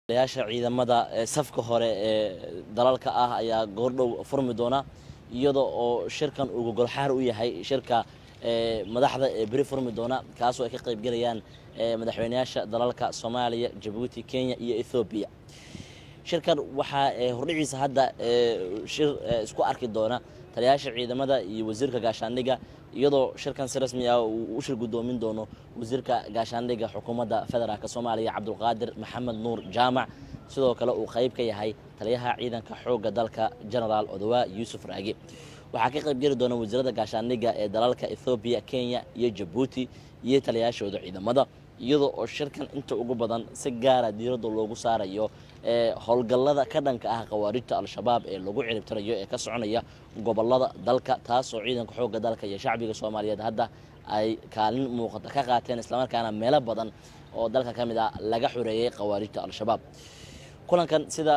yaasha ciidamada safka hore ee dalalka ah ayaa goordhow furmi doona iyada oo shirkan uu gogolxaar u yahay shirka madaxda ee beri furmi doona kaasoo ay ka qaybgelayaan madaxweyneyaasha dalalka soomaaliya jabuuti kenya iyo ethoobiya shirkan waxaa hordhiciisa hadda shir isku arki doona taliyayaasha ciidamada iyo wasiirka gaashaandhigga iyadoo shirkan si rasmi ah uu u shir guddoomin doono wasiirka gaashaandhigga xukuumadda federaalk soomaaliya cabdulqaadir maxamed nuur jaamac sidoo kale uu qayb ka yahay taliyaha ciidanka xoogga dalka genaraal odowaa yuusuf raagi waxaa ka qaybgeli doona wasiirada gaashaandhigga ee dalalka ethoobiya kenya iyo jabuuti iyo taliyayaashooda ciidamada iyadoo oo shirkan inta ugu badan si gaara diiradda loogu saarayo howlgallada ka dhanka ah khawaarijta al-shabaab ee lagu ciribtirayo ee ka soconaya gobolada dalka taasoo ciidanka xoogga dalka iyo shacbiga soomaaliyeed hadda ay kaalin muuqata ka qaateen islamarkaana meelo badan oo dalka ka mid ah laga xoreeyey khawaarijta al-shabaab kulankan sida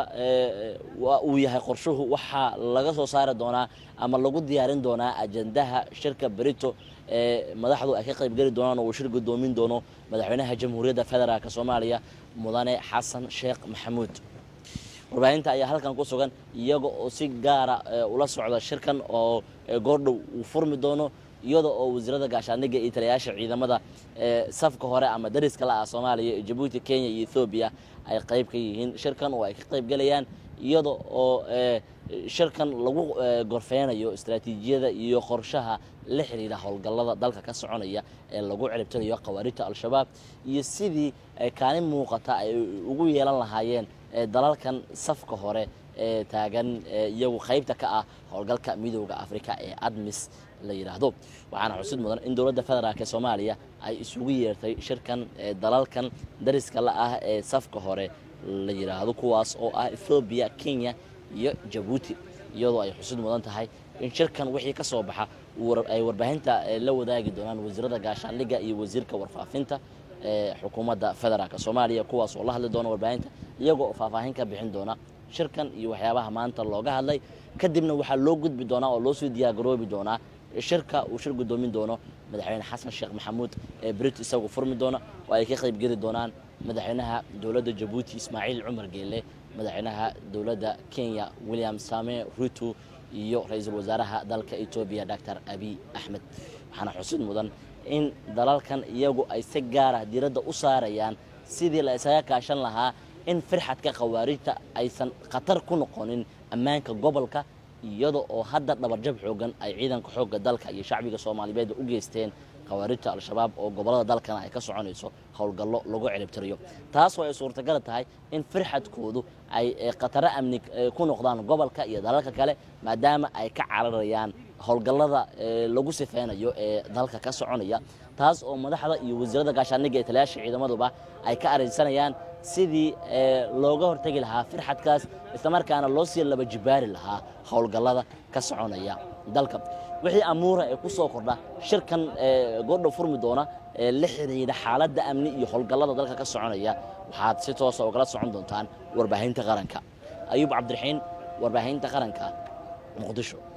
uu yahay qorshuhu waxaa laga soo saari doonaa ama lagu diyaarin doonaa ajandaha shirka berito ee madaxdu ay ka qaybgeli doonaan oo uu shir guddoomin doono madaxweynaha jamhuuriyadda federaalk soomaaliya mudane xasan sheekh maxamuud warbaahinta ayaa halkan ku sugan iyaga oo si gaara ula socda shirkan oo goordhow uu furmi doono iyada oo wasiirada gaashaandhigga iyo taliyayaasha ciidamada safka hore ama dariska la ah soomaaliya jabuuti kenya iyo ethoobiya ay qayb ka yihiin shirkan oo ay ka qaybgelayaan iyada oo shirkan lagu gorfeynayo istaraatiijiyada iyo qorshaha la xiriira howlgallada dalka ka soconaya ee lagu ciribtirayo khawaarijta al-shabaab iyo sidii kaalin muuqata ay ugu yeelan lahaayeen dalalkan safka hore ee taagan iyagu qaybta ka ah howlgalka midooda afrika ee admis la yidhaahdo waxaana xusid mudan in dowladda federaalk ee soomaaliya ay isugu yeertay shirkan dalalkan dariska la ah ee safka hore la yidhaahdo kuwaas oo ah ethoobiya kenya iyo jabuuti iyadoo ay xusid mudan tahay in shirkan wixii ka soo baxa ay warbaahinta la wadaagi doonaan wasiirada gaashaandhigga iyo wasiirka warfaafinta ee xukuumadda federaalk soomaaliya kuwaas oo la hadli doona warbaahinta iyagoo faahfaahin ka bixin doona shirkan iyo waxyaabaha maanta looga hadlay kadibna waxaa loo gudbi doonaa oo loo sii diyaargaroobi doonaa shirka uu shir guddoomin doono madaxweyne xasan sheekh maxamuud ee brit isagu furmi doona oo ay ka qaybgeli doonaan madaxweynaha dowladda jabuuti ismaaciil cumar geelle madaxweynaha dowladda kenya william same ruto iyo ra-iisul wasaaraha dalka etoobiya doctor abiy axmed waxaana xusid mudan in dalalkan iyagu ay si gaara diiradda u saarayaan sidii la isaga kaashan lahaa in firxadka khawaarijta aysan khatar ku noqonin ammaanka gobolka iyada oo hadda dhabarjab xoogan ay ciidanka xoogga dalka iyo shacbiga soomaaliyeed u geysteen khawaarijta al-shabaab oo gobolada dalkana ay ka soconayso howlgallo lagu ciribtirayo taasoo ay suurtagal tahay in firxadkoodu ay khataro amni ku noqdaan gobolka iyo dalalka kale maadaama ay ka cararayaan howlgallada lagu sifeynayo ee dalka ka soconaya taas oo madaxda iyo wasiirada gaashaandhigga ee taliyaasha ciidamaduba ay ka araysanayaan sidii looga hortegi lahaa firxadkaas islamarkaana loo sii laba jibaari lahaa howlgallada ka soconaya dalka wixii amuura ee ku soo kordha shirkan goordhow furmi doona ee la xiriira xaaladda amni iyo howlgallada dalka ka soconaya waxaad si toosa ugala socon doontaan warbaahinta qaranka ayuub cabdiraxiin warbaahinta qaranka muqdisho